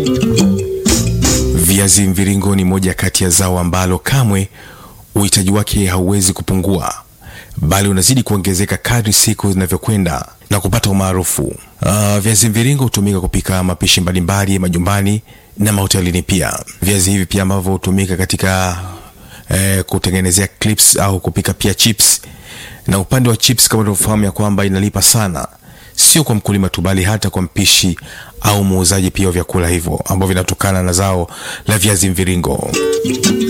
Viazi mviringo ni moja kati ya zao ambalo kamwe uhitaji wake hauwezi kupungua, bali unazidi kuongezeka kadri siku zinavyokwenda na kupata umaarufu. Uh, viazi mviringo hutumika kupika mapishi mbalimbali majumbani na mahotelini pia. Viazi hivi pia ambavyo hutumika katika eh, kutengenezea clips au kupika pia chips. Na upande wa chips, kama tunavyofahamu ya kwamba inalipa sana, sio kwa mkulima tu, bali hata kwa mpishi au muuzaji pia wa vyakula hivyo ambavyo vinatokana na zao la viazi mviringo.